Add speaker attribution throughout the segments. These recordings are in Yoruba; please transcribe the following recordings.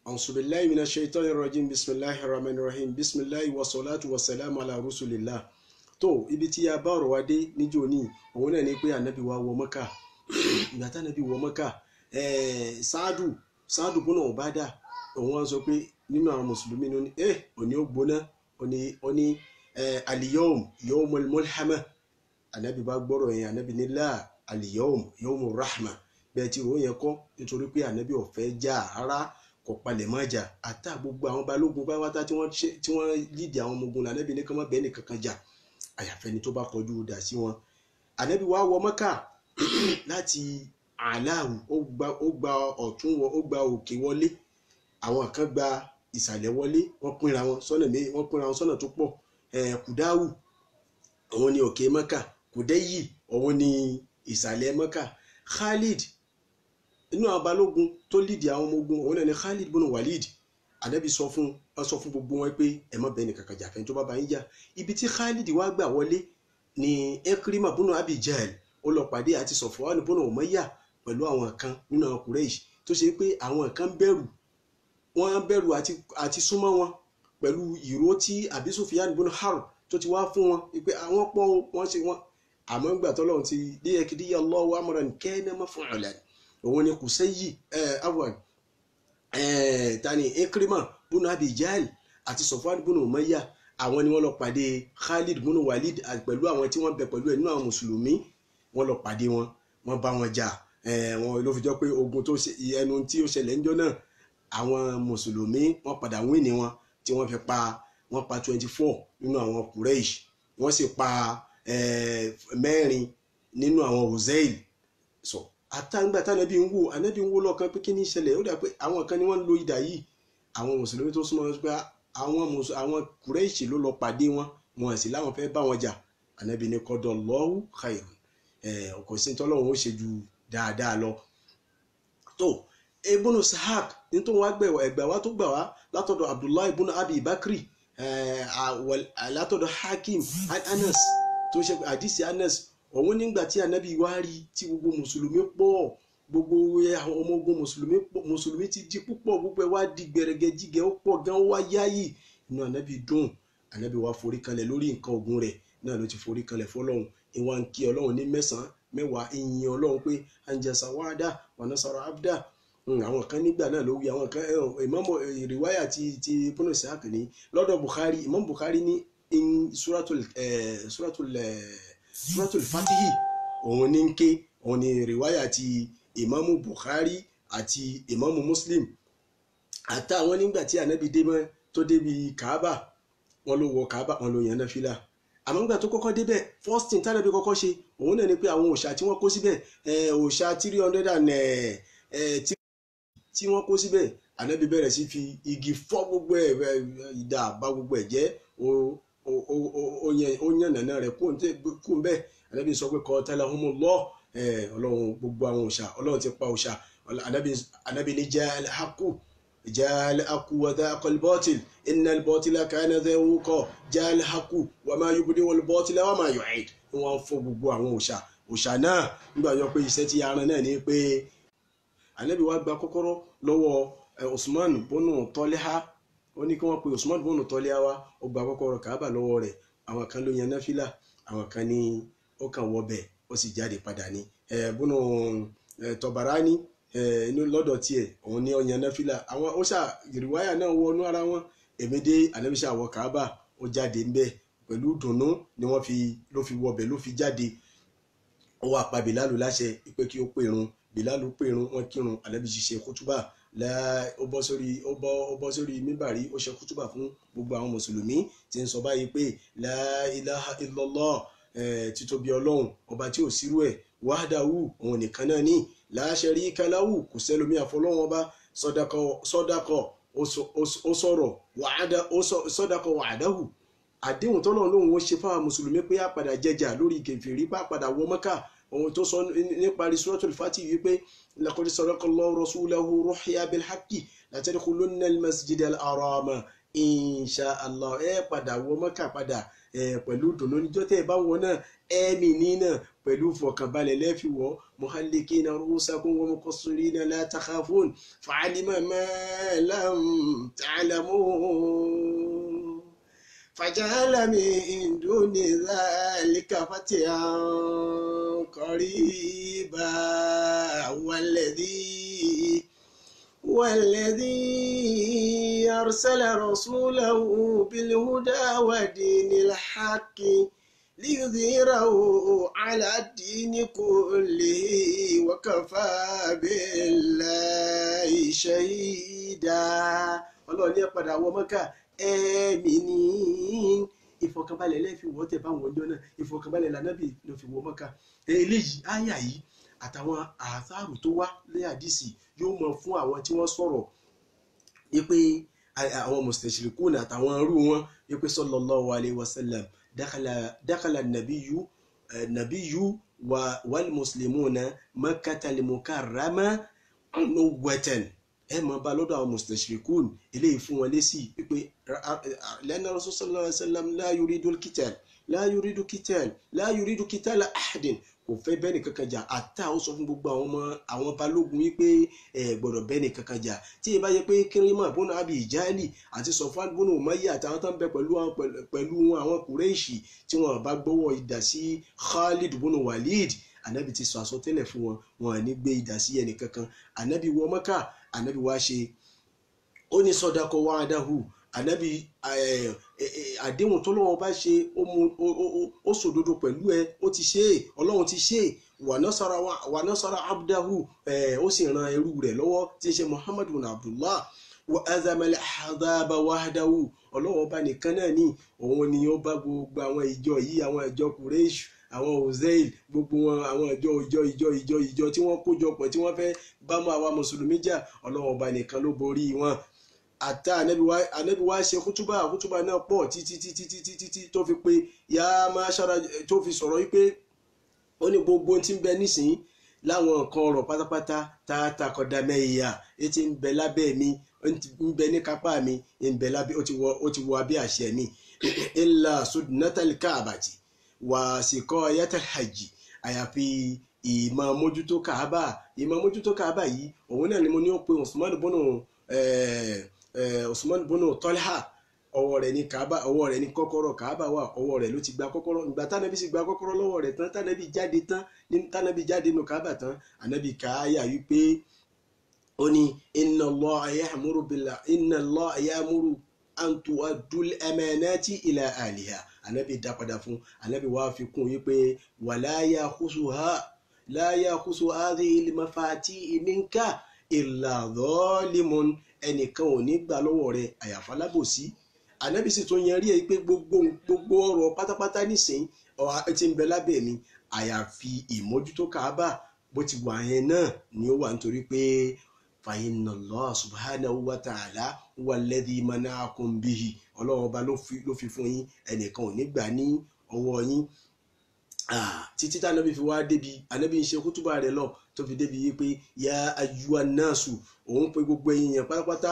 Speaker 1: أعوذ بالله من الشيطان الرجيم بسم الله الرحمن الرحيم بسم الله والصلاة والسلام على رسول الله tó ibi tí a bá ọ̀rọ̀ wa dé níjó ní òun náà ni pé ànábì wa wọ mọ́kà ìgbà tí ànábì wọ mọ́kà sáàdù sáàdù bọ́nà ọ̀bádà òun wá sọ pé nínú àwọn mùsùlùmí ní ní ẹ òní ó gbóná òní òní aliyom yawmul mulhama ànábì bá gbọ́rọ̀ yẹn ànábì ní láà aliyom yawmur rahma bẹ́ẹ̀ tí òun yẹn kọ́ nítorí pé ànábì ò fẹ́ jà rárá kò palẹ̀ mọ́ jà àtà gbogbo àwọn balógun pátápátá tí wọ́n tí wọ́n lídì àwọn ọmọ ogun lànàbì ní kí wọ́n bẹ́ẹ̀ nìkan kan jà àyàfẹ́ni tó bá kọjú dà sí wọn. ànábì wa wọ mọ́kà láti aláàrù ó gba ọ̀tún ó gba òkè wọlé àwọn kan gba ìsàlẹ̀ wọlé wọ́n pínra wọn sọ́nà mé wọ́n pínra wọn sọ́nà tó pọ̀ kùdáwù òun ni òkè mọ́kà kùdẹ́yì òun ni ìsàlẹ̀ mọ́kà khalid inú àwọn balógun tó lídì àwọn ọmọ ogun òun náà ni khalid bùnú walid anabi sọ fún wọn sọ fún gbogbo wọn pé ẹ má bẹ nìkan kan jà fẹ́ tó bá bá yín jà ibi tí khalid wá gbà wọlé ni ekrima bùnú abi jahl ó lọ pàdé àti sọfọwọ́n bùnú umayya pẹ̀lú àwọn kan nínú àwọn kureish tó ṣe pé àwọn kan bẹ̀rù wọ́n bẹ̀rù àti àti súnmọ́ wọn pẹ̀lú ìró tí abi sufyan bùnú harb tó ti wá fún wọn pé àwọn pọ̀ wọ́n ṣe wọn àmọ́ gbà tọ́lọ́run ti díyẹkìdíyà Allahu amran kana maf'ulan òun ni kùsẹ́yì ẹ̀ awan ẹ̀ tani ekrima bùnú abijal àti sọfwan bùnú umayya àwọn ni wọ́n lọ pàdé khalid bùnú walid pẹ̀lú àwọn tí wọ́n bẹ pẹ̀lú ẹ̀ nínú àwọn mùsùlùmí wọ́n lọ pàdé wọn wọ́n bá wọn jà ẹ̀ wọn ló fi jọ pé ogun tó ṣe ẹnu tí ó ṣẹlẹ̀ ńjọ́ náà àwọn mùsùlùmí wọ́n padà wín ní wọn tí wọ́n fi pa wọ́n pa twenty four nínú àwọn kureish wọ́n sì pa mẹ́rin nínú àwọn hossein so àtàǹgbà tánàbí ń wò ànábì ń wò lọ́kàn pé kí ni ìṣẹ̀lẹ̀ ó dà pé àwọn kan ni wọ́n ń lo idà yìí àwọn mùsùlùmí tó súnmọ́ pé àwọn àwọn kùrẹ́ìṣì ló lọ pàdé wọn wọn sì láwọn fẹ́ bá wọn jà ànábì ní kọ́dọ̀ lọ́wọ́ khairun ọkọ̀ sí tọ́lọ́run ó ṣe ju dáadáa lọ. tó ebúnú sahak nítorí wọn gbẹ ẹgbẹ wa tó gbà wá látọ̀dọ̀ abdullahi ibùnú abi bakri látọ̀dọ̀ hakim anas tó ṣe àdìsí anas òun nígbà tí anabi wá rí tí gbogbo mùsùlùmí pọ̀ gbogbo àwọn ọmọ ogun mùsùlùmí mùsùlùmí ti di púpọ̀ gbogbo ẹ̀ wá di gbẹrẹgẹ jígẹ ó pọ̀ gan wá yáyì inú anabi dùn anabi wá forí kanlẹ̀ lórí nǹkan ogun rẹ̀ náà ló ti forí kanlẹ̀ fọlọ́hún ìwà ń kí ọlọ́run ní mẹ́sàn-án mẹ́wàá ìyìn ọlọ́run pé anjasa wàdà wàna sọ̀rọ̀ abdá àwọn kan nígbà náà ló wí àwọn kan ìmọ̀mọ̀ ìrìwáyà ti ti bọ́nà sáàkì ní lọ́dọ̀ Bukhari Imam Bukhari ní suratul suratul suratul fatihi òun ní ń ké òun ní rìwáyà ti ìmáàmù bukhari àti ìmáàmù muslim àtàwọn nígbà tí ànábì débẹ tó débi kaaba wọn ló wọ kaaba wọn ló yàn náà fìlà àmọ́ nígbà tó kọ́kọ́ débẹ̀ first thing tánàbí kọ́kọ́ ṣe òun náà ni pé àwọn òòṣà tí wọ́n kó síbẹ̀ òòṣà three hundred and tí wọ́n kó síbẹ̀ ànábì bẹ̀rẹ̀ sí fi igi fọ́ gbogbo ẹ̀ ìdá bá gbogbo ẹ̀ jẹ́ ó yàn nàná rẹ̀ kú ń bẹ́ẹ̀ ànábì sọ pé kọ́ tẹ́lẹ̀ ọmọ lọ ọlọ́run gbogbo àwọn òòṣà ọlọ́run ti pa òòṣà ànábì ní jẹ́ alhaku jẹ́ alhaku wàdà akọlbọ́tìl iná bọ́tìlá káyánà zẹ́wọ́kọ̀ jẹ́ alhaku wà máa yọ bùdí wọlé bọ́tìlá wà máa yọ ẹ̀ ni wọ́n fọ́ gbogbo àwọn òòṣà òòṣà náà nígbà yọ pé iṣẹ́ ti yaran náà ni pé ànábì wá gba kọ́kọ́rọ́ lọ́wọ́ Usman bọ́nù tọ́lẹ́há ó ní kí wọ́n pe Usman bọ́ọ̀nù tọ́lé wa ó gba kọ́kọ́rọ́ Kaaba lọ́wọ́ rẹ̀ àwọn kan ló yan náfìlà àwọn kan ní ó kàn wọ bẹ̀ ó sì jáde padà ní bọ́ọ̀nù Tọ̀bàránì inú lọ́dọ̀ tiẹ̀ òun ní ó yan náfìlà àwọn ó ṣà ìrìwáyà náà wọnú ara wọn èmi dé ànábìṣà wọ Kaaba ó jáde ńbẹ pẹ̀lú dùnnú ni wọ́n fi ló fi wọbẹ̀ ló fi jáde ó wá pa Bìlálù láṣẹ pé kí ó pèrun Bìlálù pèrun wọ́n kírun ànábìṣì ṣe kútúbà ó bọ́ sórí ó bọ́ ó bọ́ sórí mímbàrí ó ṣe kútùbà fún gbogbo àwọn mùsùlùmí tí ń sọ báyìí pé la ilaha illallah títóbi ọlọ́run ọba tí ò sírú ẹ̀ wahdahu òun nìkan náà ní la sharika lahu kò sẹ́lómi àfọlọ́run ọba sọ́dákọ̀ ó sọ̀rọ̀ wàhádà ó sọ́dákọ̀ wàhádáhù àdéhùn tọ́lọ́run lòun ó ṣe fáwọn mùsùlùmí pé àpàdà jẹjà lórí kèfèrí pàpàdà wọ Mọ́kà ohun tó sọ níparí suratul Fatih wípé laqad sadaqallahu rasulahu ruhya bil haqqi la tadkhulunna al masjid al harama insha allah ẹ padà wọ Mọ́kà padà pẹ̀lú dùnú níjọ́ tẹ́ ẹ bá wọn náà ẹ̀mí ní náà pẹ̀lú fọkànbalẹ̀ lẹ́fi wọ̀ muhallikina ru'usakum wa muqassirina la takhafun fa'alima ma lam ta'lamun faja'ala min duni dhalika fatihan qariba walladhi والذي أرسل رسوله بالهدى ودين الحق ليظهره على الدين كله وكفى بالله شهيدا ọlọ́run ní ẹ̀padà wọ mọ́kà ẹ̀mí ní ìfọ̀kànbalẹ̀ lẹ́ẹ̀fi wọ́ tẹ̀ báwọn ọjọ́ náà ìfọ̀kànbalẹ̀ lànàbì ló fi wọ mọ́kà eléyìí áyà yìí àtàwọn àṣàrò tó wá lé àdìsí yóò mọ fún àwọn tí wọ́n sọ̀rọ̀ wípé àwọn mustashirikun àtàwọn irú wọn wípé sallallahu alayhi wa sallam dakhala nabiyu nabiyu wal muslimuna makkatal mukarrama nuwwatan ẹ mọ bá lọ́dọ̀ àwọn mustashirikun eléyìí fún wọn lésì wípé lẹ́nà rasul sallallahu alayhi wa sallam la yuridul qital la yuridu qital la yuridu qitala ahadin kò fẹ́ bẹ́ẹ̀ni kankan jà àtà ó sọ fún gbogbo àwọn ọmọ àwọn balógun wípé ẹ gbọ́dọ̀ bẹ́ẹ̀ni kankan jà tí ì bá yẹ pé kírímà bọ́nà àbí ìjáàlì àti sọfán bọ́nà òmáyé àtàwọn tó ń bẹ pẹ̀lú pẹ̀lú àwọn kùrẹ́ẹ̀ṣì tí wọ́n bá gbọ́wọ́ idà sí Khalid bọ́nà Walid anabi ti sọ àsọtẹ́lẹ̀ fún wọn wọn ní gbé idà sí ẹnì kankan anabi wọ Mẹ́kà anabi wá ṣe ó ní sọdakọ wà á dáhù anabi àdéhùn tó lọ́wọ́ bá ṣe ó sòdodo pẹ̀lú ẹ ó ti ṣe é ọlọ́run ti ṣe é wà nasara abdahu ó sì ran ẹrú rẹ̀ lọ́wọ́ tí ń ṣe muhammadu abdullah wa azamali hadaba wahdahu ọlọ́wọ́ bá nìkan náà ní òun ni ó bá gbogbo àwọn ìjọ yìí àwọn ìjọ kureish àwọn ozeil gbogbo wọn àwọn ìjọ ìjọ ìjọ ìjọ ìjọ tí wọ́n kó jọ pọ̀ tí wọ́n fẹ́ bá mọ́ àwa mùsùlùmí jà ọlọ́wọ́ bá nìkan ló borí wọn àtà anabi wa ṣe kútúbà kútúbà náà pọ̀ títí títí títí títí tó fi pé yá máa ṣára tó fi sọ̀rọ̀ wípé ó ní gbogbo tí ń bẹ nísìnyí láwọn nǹkan ọ̀rọ̀ pátápátá tààtà kọ̀dà mẹ́ìyà etí ń bẹ lábẹ́ mi ń bẹ ní kápá mi ń bẹ lábẹ́ ó ti wọ abẹ́ àṣẹ mi ilà sudnatal káàbàtì wà síkọ́ yatal hajj àyàfi ìmọ̀ mójútó káàbà ìmọ̀ mójútó káàbà yìí òun náà ni mo ní ó pe Usman bọ́nà Usman bọ́nà Tọ́lá ọwọ́ rẹ̀ ní kaaba ọwọ́ rẹ̀ ní kọ́kọ́rọ́ kaaba wà ọwọ́ rẹ̀ ló ti gba kọ́kọ́rọ́ ìgbà tánàbí sì gba kọ́kọ́rọ́ lọ́wọ́ rẹ̀ tán tánàbí jáde tán tánàbí jáde nù kaaba tán ànábì káyà wípé ó ní inna Allah ya'muru bil inna Allah ya'muru an tu'addul amanati ila ahliha ànábì dá padà fún ànábì wá fi kún wípé wala yakhusuha la yakhusu hadhihi al-mafati minka illa zalimun ẹnìkan ò ní gbà lọ́wọ́ rẹ̀ àyàfà lábòsí ànábì sì tún yẹn rí ẹ pé gbogbo gbogbo ọ̀rọ̀ pátápátá nísìnyí ọ̀hún ti ń bẹ lábẹ́ mi àyàfi ìmójútó kaaba bó ti wà yẹn náà ni ó wà nítorí pé fàyínà Allah subhanahu wa ta'ala wà lẹ́dí mana'akum bihi ọlọ́run ọba ló fi fún yín ẹnìkan ò ní gbà ní ọwọ́ yín títí tá ànábì fi wá débi ànábì ń ṣe kútùbà rẹ̀ lọ tó fi débi yìí pé ya ayyuhan nasu òun pe gbogbo ẹ̀yin yẹn pátápátá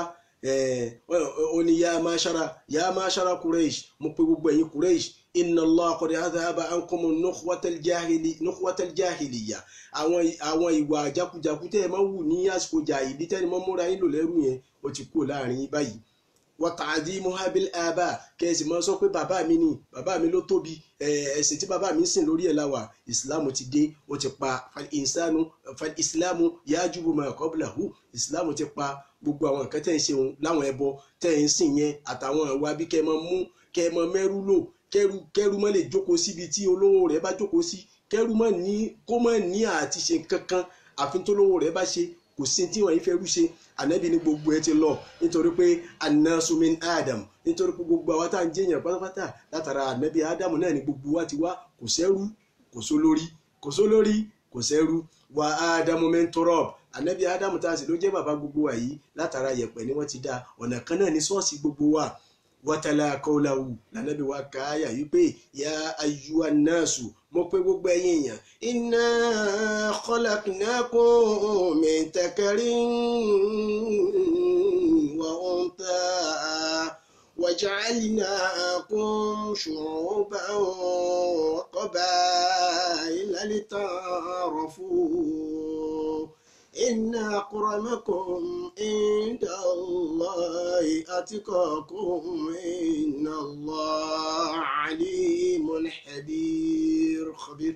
Speaker 1: ó ní ya mashara ya mashara kureish mo pe gbogbo ẹ̀yin kureish inna allah qad adhaba ankum nukhwatal jahili nukhwatal jahiliya àwọn àwọn ìwà jákujàku tẹ́ ẹ máa wù ní àsìkò jàhílì tẹ́ni mọ́ múra yín lò lẹ́rù yẹn ó ti kú láàrin yín báyìí wa ta'dhimuha bil aba kẹ́sì máa sọ pé bàbá mi ni bàbá mi ló tóbi ẹ̀sìn tí bàbá mi ń sìn lórí ẹ̀ láwà ìsìláàmù ti dé ó ti pa ìsánú ìsìláàmù yajubu ma qablahu ìsìláàmù ti pa gbogbo àwọn nǹkan tẹ́ ń ṣe òun láwọn ẹbọ tẹ́ ń sìn yẹn àtàwọn ìwà bí kẹ́ ẹ máa mú kẹ́ ẹ máa mẹ́rú lò kẹ́rù kẹ́rù má lè jókòó síbi tí olówó rẹ̀ bá jókòó sí kẹ́rù má ní kó má ní àti ṣe kankan àfi tó lówó rẹ̀ bá ṣe kò sí tí wọ́n yìí fẹ́ rú ṣe ànábì ní gbogbo ẹ ti lọ nítorí pé annasu min adam nítorí pé gbogbo àwa tá à ń jẹyàn pátápátá látara ànábì adam náà ni gbogbo wa ti wá kò sẹ́rú kò sólórí kò sólórí kò sẹ́rú wa adamu min turab ànábì adam tá a sì ló jẹ́ bàbá gbogbo wa yìí látara yẹ̀pẹ̀ ni wọ́n ti dá ọ̀nà kan náà ní ṣọ́ọ̀ṣì gbogbo wa wátálá kọ́láwù lànàbí wa káyà wípé ya ayyuhan nasu mo pé gbogbo ẹ̀yin èèyàn inna khalaqnakum min dhakarin wa untha waja'alnakum shu'uban wa وقبائل لتعارفوا إن أكرمكم عند الله أتقاكم إن الله عليم حبير خبير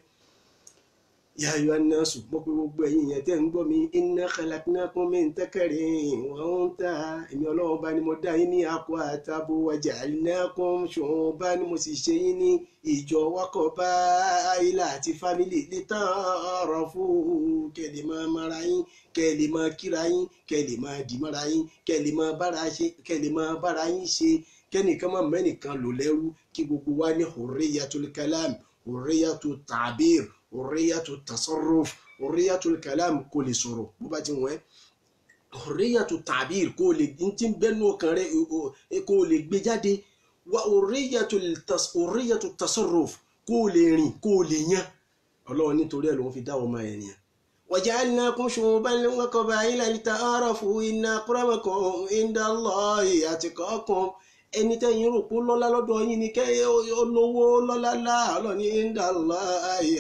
Speaker 1: يا أيها الناس مقبل بين يتنبمي إن خلقناكم من تكر وأنثى èmi ọlọ́run bá ní mo dá yín ní akọ àtàbò waja'alnakum shu'uban mo sì ṣe yín ní ìjọ wákọ̀ bá ilà àti fámìlì lita'arafu kẹ́lẹ̀ máa mara yín kẹ́lẹ̀ máa kíra yín kẹ́lẹ̀ máa dì mọ́ra yín kẹ́lẹ̀ máa bára ṣe kẹ́lẹ̀ máa bára yín ṣe kẹ́nìkan máa mẹ́nìkan lò lẹ́rú kí gbogbo wa ní hurriyatul kalam hurriyatul ta'bir hurriyatul tasarruf hurriyatul kalam kò lè sọ̀rọ̀ bó bá ti wọ́n ẹ́ hurriyatu ta'bir kó lè ntí bẹ́nu ọkàn rẹ kó lè gbé jáde wa hurriyatu tasarruf kó lè rìn kó lè yan ọlọ́run nítorí ẹ̀ lòun fi dá ọmọ ẹ̀ nìyẹn. waja'alnakum shu'uban wa qaba'ila lita'arafu inna akramakum inda Allahi atqakum ẹni tẹ́yìn rò pé lọ́lá lọ́dọ̀ yín ni kẹ́ olówó lọ́lá lá ọlọ́ni inda Allahi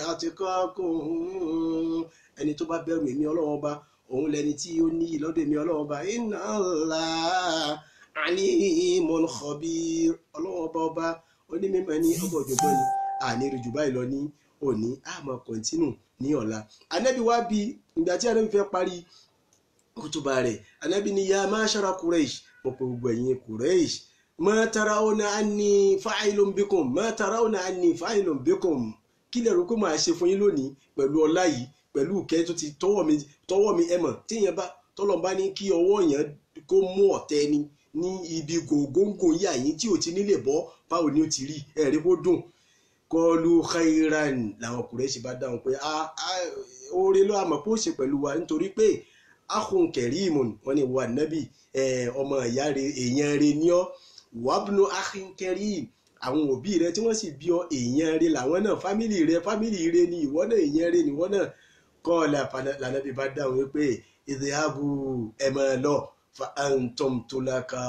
Speaker 1: atqakum ẹni tó bá bẹ̀rù èmi ọlọ́run ọba òun lẹni tí ó ní ìlọ́dọ̀ èmi ọlọ́run ọba inna Allah alimun khabir ọlọ́run ọba ọba onímọ̀ ní ọgbà òjògbọ́n ni àní rí jù báyìí lọ ní òní àmọ́ kọ̀ntínù ní ọ̀la anábì wá bí ìgbà tí anábì fẹ́ parí kútùbà rẹ̀ anábì ní ya mashara Quraysh mo pe gbogbo ẹ̀yin Quraysh ma tarawna anni fa'ilun bikum ma tarawna anni fa'ilun bikum kí lè rò pé màá ṣe fún yín lónìí pẹ̀lú ọlá yìí pẹ̀lú ìkẹ́ tó ti tọwọ́ mi tọwọ́ mi ẹ mọ̀ téèyàn bá tọ́lọ̀ bá ní kí ọwọ́ yẹn kó mú ọ̀tẹ́ ni ní ibi gògóńgò yà yín tí ò ti nílè bọ́ báwo ni ó ti rí ẹ̀rí kó dùn kọlu khairan làwọn Kùrẹ́ṣì bá dáhùn pé oore ló àmọ̀ pé ó ṣe pẹ̀lú wa nítorí pé akhun kẹrìmùn wọn ni wà nábì ọmọ ìyá rẹ èèyàn rẹ ní ọ wàbùnú akhin kẹrìm àwọn òbí rẹ tí wọ́n sì bí ọ èèyàn rẹ làwọn náà fámìlì rẹ fámìlì rẹ ni ìwọ náà èèyàn rẹ ni ìwọ náà kọ́ọ̀lá lànàbí bá dáhùn wípé ìdíyàbù ẹ máa lọ fa antom tolaka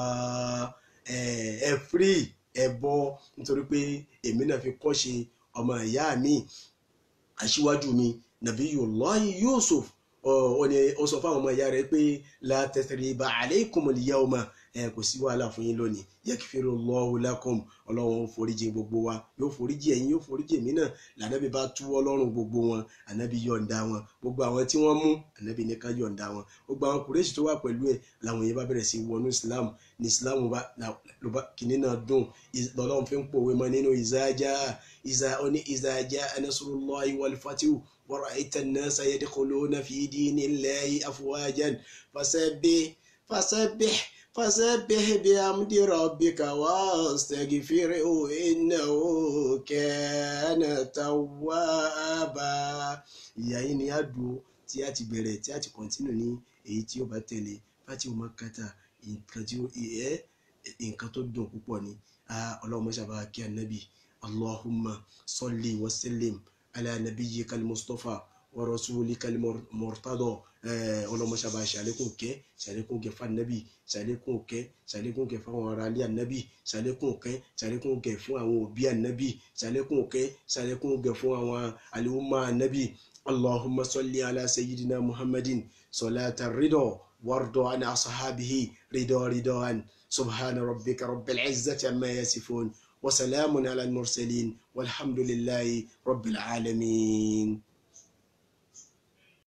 Speaker 1: ẹ firi ẹ bọ nítorí pé èmi náà fi kọ́ṣe ọmọ ìyá mi aṣíwájú mi Nabiyullahi Yusuf ọ ní ó sọ fáwọn ọmọ ìyá rẹ pé la tasriba alaykumul yawma ẹ kò sí wàhálà fún yín lónìí yakfirullahu lakum ọlọ́run ó foríjì gbogbo wa yóò foríjì ẹ̀yin yóò foríjì èmi náà lànàbí bá tú ọlọ́run gbogbo wọn ànábì yọ̀ǹda wọn gbogbo àwọn tí wọ́n mú ànábì nìkan yọ̀ǹda wọn gbogbo àwọn kùrẹ́sì tó wà pẹ̀lú ẹ̀ làwọn yẹn bá bẹ̀rẹ̀ sí wọnú islam ní islam bá kìnínní náà dùn lọ́lọ́run fi ń pòwe mọ́ nínú ìzájá ìzá oní ìzájá nasrullahi wal fatihu wa ra'aita an-nasa yadkhuluna fi dinillahi afwajan fasabbih fasabbih فسبح بحمد ربك واستغفره إنه كان توابا ìyá yìí ni a dùn tí a ti bẹ̀rẹ̀ tí a ti kọ̀ntínú ní èyí tí ó bá tẹ̀lé fati o máa kàtà nǹkan tí ó ẹ nǹkan tó dùn púpọ̀ ni ọlọ́run mọ́ṣábà kí anabi allahumma salli wa sallim ala nabiyyika al-mustafa wa rasulika al-murtada ọlọmọṣàbà ṣàlékún kẹ ṣàlékún kẹ fún anabi ṣàlékún kẹ ṣàlékún kẹ fún àwọn ará ilé anabi ṣàlékún kẹ ṣàlékún kẹ fún àwọn òbí anabi ṣàlékún kẹ ṣàlékún kẹ fún àwọn àlùmọ anabi allahumma salli ala sayyidina muhammadin salata ridọ wardọ an asahabihi ridọ ridọ an subhana rabbika rabbil izzati amma yasifun wa salamun ala al-mursalin walhamdulillahi rabbil alamin.